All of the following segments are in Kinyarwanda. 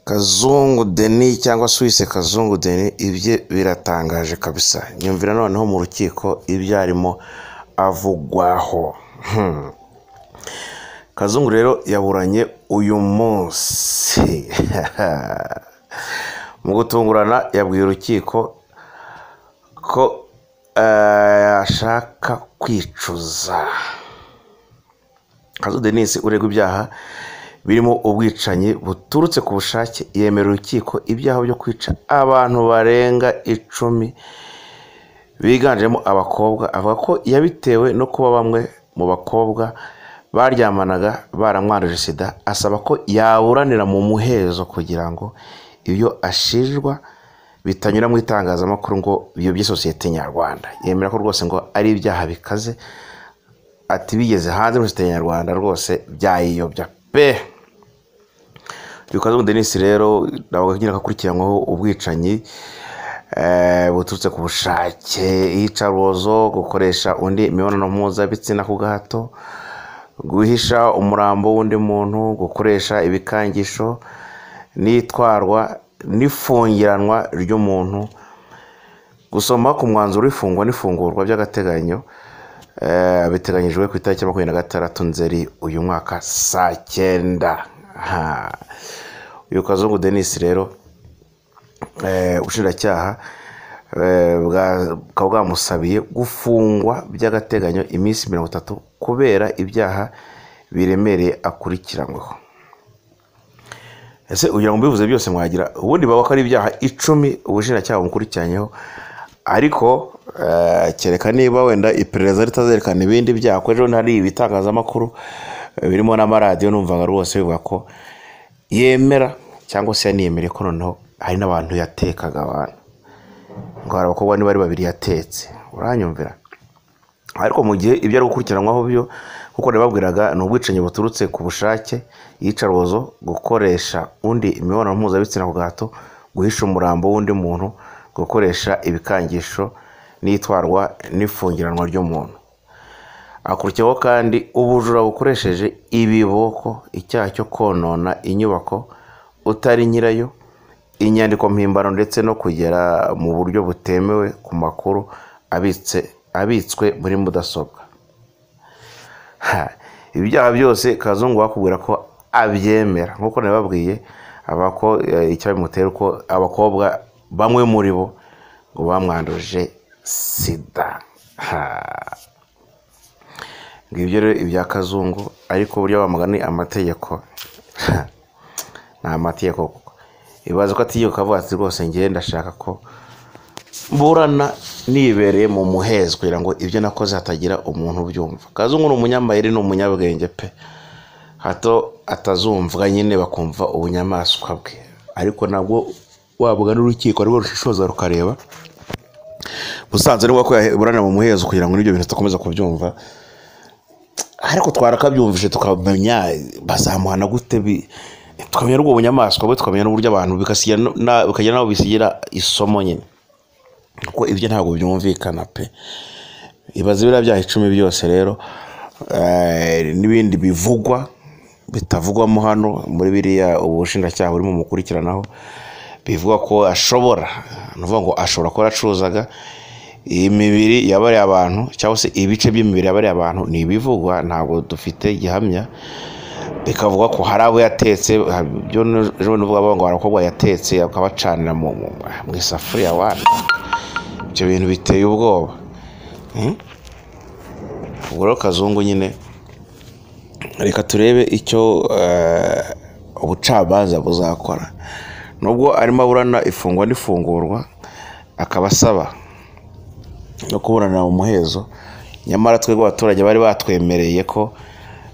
Kazungu Denis cyangwa se uwise Kazungu Denis ibye biratangaje kabisa nyumvira noneho mu rukiko ibyo arimo avugwaho Hmm. Kazungu rero yaburanye uyu munsi mu gutungurana yabwiye urukiko ko eh, ashaka kwicuza kazu denise uregwa ibyaha birimo ubwicanyi buturutse ku bushake yemera urukiko ibyaha byo kwica abantu barenga icumi biganjemo abakobwa avuga ko yabitewe no kuba bamwe mu bakobwa baryamanaga baramwanduje sida asaba ko yaburanira mu muhezo kugira ngo ibyo ashinjwa bitanyura mu itangazamakuru ngo biyobye sosiyete nyarwanda yemera ko rwose ngo ari ibyaha bikaze ati bigeze hanze muri sosiyete nyarwanda rwose byayiyobya pe Yukazu Denis rero ndabaga nyine akakurikiranwaho ubwicanyi eh, buturutse ku bushake iyicarubozo gukoresha undi imibonano mpuzabitsina ku gahato guhisha umurambo w'undi muntu gukoresha ibikangisho n'itwarwa n'ifungiranwa ry'umuntu gusoma ku mwanzuro w'ifungwa n'ifungurwa by'agateganyo eh, biteganyijwe ku itariki ya makumyabiri na gatandatu nzeri uyu mwaka saa cyenda Ha. uyu kazungu denise rero eh, ubushinjacyaha eh, bwa- bukaba bwamusabiye gufungwa by'agateganyo iminsi mirongo itatu kubera ibyaha biremereye akurikiranyweho ese kugira ngo mbivuze byose mwagira ubundi baba ko ari ibyaha icumi ubushinjacyaha bumukurikiranyeho ariko eh, kereka niba wenda iperereza ritazerekana ibindi byaha kuko ejo bundi hari ibitangazamakuru eh, birimo n'amaradiyo numvaga rwose bivuga ko yemera cyangwa se yaniyemereye ko noneho hari n'abantu yatekaga abantu ngo hari abakobwa niba ari babiri yatetse uranyumvira ariko mu gihe ibyo ari gukurikiranwaho byo kuko nababwiraga ni ubwicanyi buturutse ku bushake iyicarubozo gukoresha undi imibonano mpuzabitsina ku gahato guhisha umurambo w'undi muntu gukoresha ibikangisho n'itwarwa n'ifungiranwa ry'umuntu akurikiyeho kandi ubujura bukoresheje ibiboko icyaha cyo konona inyubako utari nyirayo inyandiko mpimbano ndetse no kugera mu buryo butemewe ku makuru abitse abitswe muri mudasobwa Ha, ibi byaha byose kazungu bakubwira ko abyemera nk'uko nabibabwiye aba ko eh, icyaha bimutera uko abakobwa bamwe muri bo ngo bamwanduje sida Ha. ngo ibyo rero ibya kazungu ariko burya bamugana ni amategeko ni amategeko kuko ibaze ko atigeka avuga ati rwose ngewe ndashaka ko burana nibereye mu muhezo kugira ngo ibyo nakoze hatagira umuntu ubyumva kazungu ni umunyamayeri ni umunyabwenge pe hato atazumvwa nyine bakumva ubunyamaswa bwe ariko nabwo wabugana urukiko rwo rushishoza rukareba musanze rero ko yaburana mu muhezo kugira ngo n'ibyo bintu tudakomeza kubyumva ariko twarakabyumvise tukamenya bazamuhana gute bi- tukamenya n'ubwo bunyamaswa bwe tukamenya n'uburyo abantu bigasigira no- na- bikagira n'aho bisigira isomo nyine kuko ibyo ntabwo byumvikana pe ibaze biriya byaha icumi byose rero eh, n'ibindi bivugwa bitavugwamo hano muri biriya ubushinjacyaha burimo mukurikiranaho bivuga ko ashobora ni ukuvuga ngo ashobora kuba yaracuruzaga imibiri yabariye abantu cyangwa se ibice by'imibiri yabariye abantu ni ibivugwa ntabwo dufite gihamya bikavuga ko hari abo yatetse ha- byo ni- ejo bundi uvuga bavuga ngo hari abakobwa yatetse akabacanira mu mu- mu isafuriya wana ibyo bintu biteye ubwoba Hmm? ubwo rero kazungu nyine reka turebe icyo eh, ubucamanza buzakora nubwo arimo aburana ifungwa n'ifungurwa akaba asaba no kuburanira mu muhezo nyamara twebwe abaturage bari batwemereye ko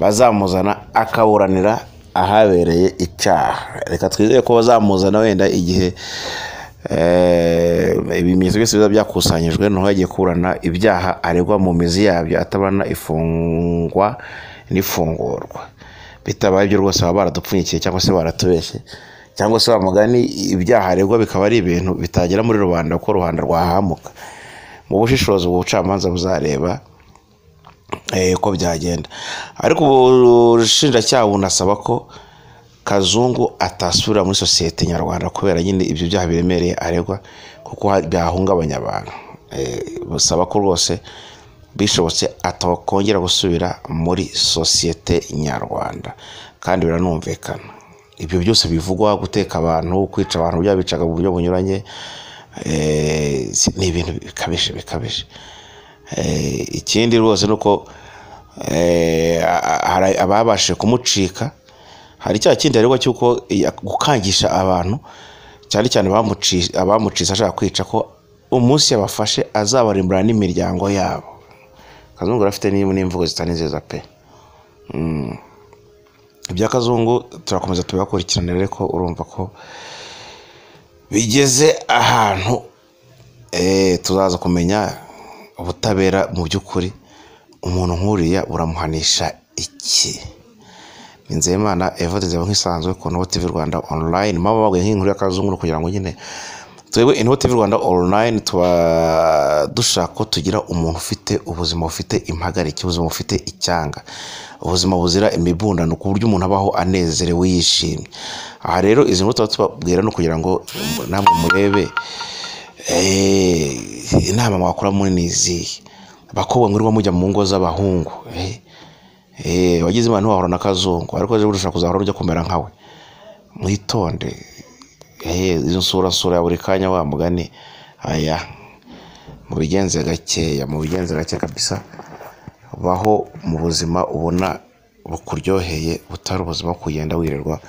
bazamuzana akaburanira ahabereye icyaha reka twizere ko bazamuzana wenda igihe eh, ibimenyetso byose biba byakusanyijwe naho yagiye kuburana ibyaha aregwa mu mizi yabyo ataburana ifungwa n'ifungurwa bitabaye ibyo rwose baba baradupfunyikiye cyangwa se baratubeshye cyangwa se bamugani ibyaha aregwa bikaba ari ibintu bitagera muri rubanda kuko rubanda rwahamuka mu bushishozi ubu bucamanza buzareba eh, uko byagenda ariko ubushinjacyaha bunasaba ko kazungu atasubira muri sosiyete nyarwanda kubera nyine ibyo byaha biremereye aregwa kuko byahungabanya abantu busaba ko rwose bishobotse atakongera gusubira muri sosiyete nyarwanda kandi biranumvikana ibyo byose bivugwa guteka abantu kwica abantu byabicaga mu buryo bunyuranye ni ibintu bikabije bikabije ikindi rwose ni uko ababashije kumucika hari cya kindi aregwa cy'uko gukangisha abantu cyane cyane abamucitse ashaka kwica ko umunsi yabafashe azabarimburana n'imiryango yabo kazungu afite n'imvugo zitanezeza pe ibya kazungu turakomeza tubihakurikirane rero ko urumva ko bigeze ahantu tuzaza kumenya ubutabera mu by'ukuri umuntu nk'uriya buramuhanisha iki ni nzeyimana evode zaba nk'isanzwe ku noti TV rwanda online maba baguye nk'inkuru y'akazungu kugira ngo nyine twebwe inoti y'u rwanda online tuba dushaka ko tugira umuntu ufite ubuzima bufite impagarike ubuzima bufite icyanga ubuzima buzira imibundano ku buryo umuntu abaho anezerewe yishimye aha rero izi nkuru tuba tubabwira no kugira ngo namwe murebe inama mwakora muri ni izihe abakobwa mwirirwa mujya mu ngo z'abahungu wagize imana ntiwahura na kazungu ariko ejo bundi ushobora kuzahora ujya kumera nkawe mwitonde izo nsura nsura ya buri kanya wa mugani aya mubigenze gakeya mubigenze gake kabisa baho mu buzima ubona bukuryoheye butari ubuzima bwo kugenda wirirwa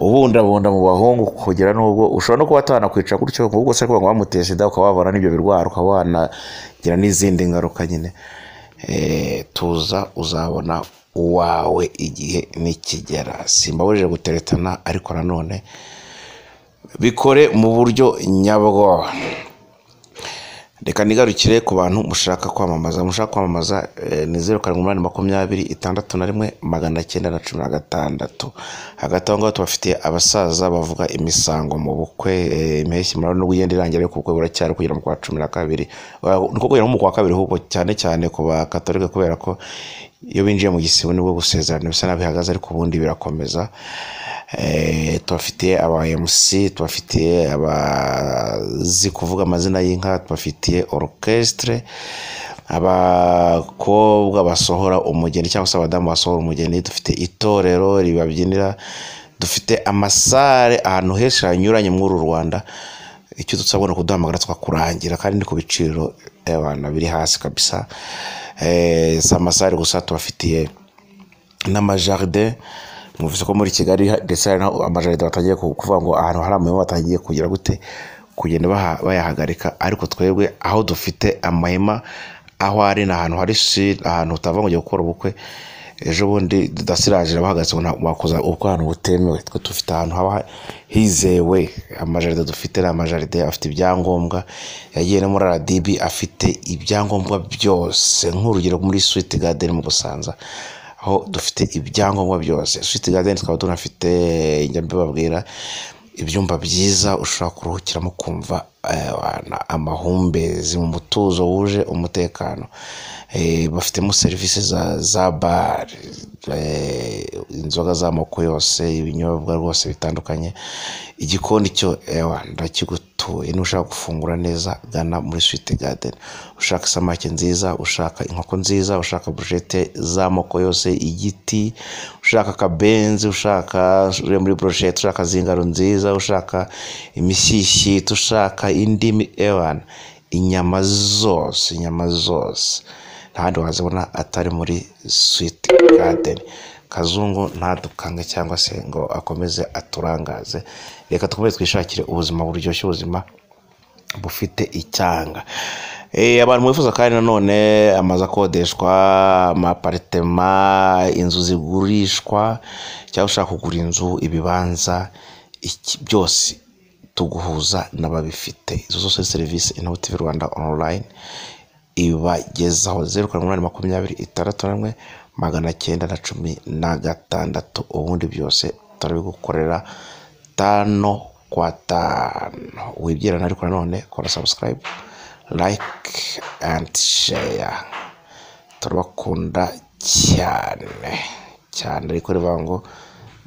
ubundabunda mu bahungu kugera n'ubwo ushobora no kuba atanakwica gutyo ubwo se kuba wamuteye sida ukaba wabona n'ibyo birwara ukaba wanagira n'izindi ngaruka nyine tuza uzabona uwawe igihe nikigera simbabujije guteretana ariko nanone bikore mu buryo nyabwo reka nigarukire ku bantu mushaka kwamamaza mushaka kwamamaza ni zeru karindwi umunani makumyabiri itandatu na rimwe magana cyenda na cumi na gatandatu hagati aho ngaho tubafitiye abasaza bavuga imisango mu bukwe impeshyi murabona n'ubwo igenda irangira ariko ubukwe buracyari kugera mu kwa cumi na kabiri nuko kugera mu kwa kabiri ahubwo cyane cyane ku bakatolika kubera ko iyo binjiye mu gisibo nibwo gusezerana bisa nabi bihagaze ariko ubundi birakomeza tubafitiye aba emusi tubafitiye abazi kuvuga amazina y'inka tubafitiye orukesitire abakobwa basohora umugeni cyangwa se abadamu basohora umugeni dufite itorero ribabyinira dufite amasare ahantu henshi hanyuranye muri uru rwanda icyo dusabwa ni ukuduhamagara tukakurangira kandi ni ku biciro abantu biri hasi kabisa si amasare gusa tubafitiye n'amajaride muvuze ko muri kigali ndetse hari amajaride batangiye kuvuga ngo ahantu hari amahema batangiye kugira gute kugenda bayahagarika ariko twebwe aho dufite amahema aho ari ni ahantu hari ahantu utava ngo ujye gukora ubukwe ejo bundi dudasiraje bahagaze wakoza ubukwe ahantu butemewe twe dufite ahantu haba hizewe amajaride dufite ni amajaride afite ibyangombwa yagiye no muri aradibi afite ibyangombwa byose nk'urugero muri switi gadeni mu busanza aho dufite ibyangombwa byose switi gadeni tukaba tunafite njyambe babwira ibyumba byiza ushobora kuruhukiramo kumva amahumbezi mu mutuzo wuje umutekano bafitemo serivisi za bare inzoga z'amoko yose ibinyobwa rwose bitandukanye igikoni cyo ndakigutuye n'ushaka gufungura neza gana muri switi gadeni ushaka isamake nziza ushaka inkoko nziza ushaka burushete z'amoko yose igiti ushaka akabenzi ushaka muri burushete ushaka z'ingaro nziza ushaka imishyishyita ushaka indimi ewana inyama zose inyama zose ntahandi wazibona atari muri switi gadeni kazungu ntadukange cyangwa se ngo akomeze aturangaze reka dukomeze twishakire ubuzima buryoshye ubuzima bufite icyanga abantu mwifuza kandi nanone amazu akodeshwa amaparitema inzu zigurishwa cyangwa ushaka kugura inzu ibibanza byose tuguhuza n'ababifite izo zose serivisi inoti rwanda online ibagezaho zeru karindwi umunani makumyabiri itandatu na rimwe magana cyenda na cumi na gatandatu ubundi byose turabigukorera tano kwa tanu wibwirana ariko nanone kora sabusikarayibu like and share turabakunda cyane cyane ariko rivuga ngo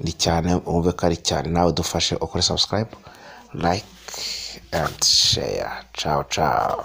ni cyane wumve ko ari cyane nawe dufashe ukore subscribe like and share ciao ciao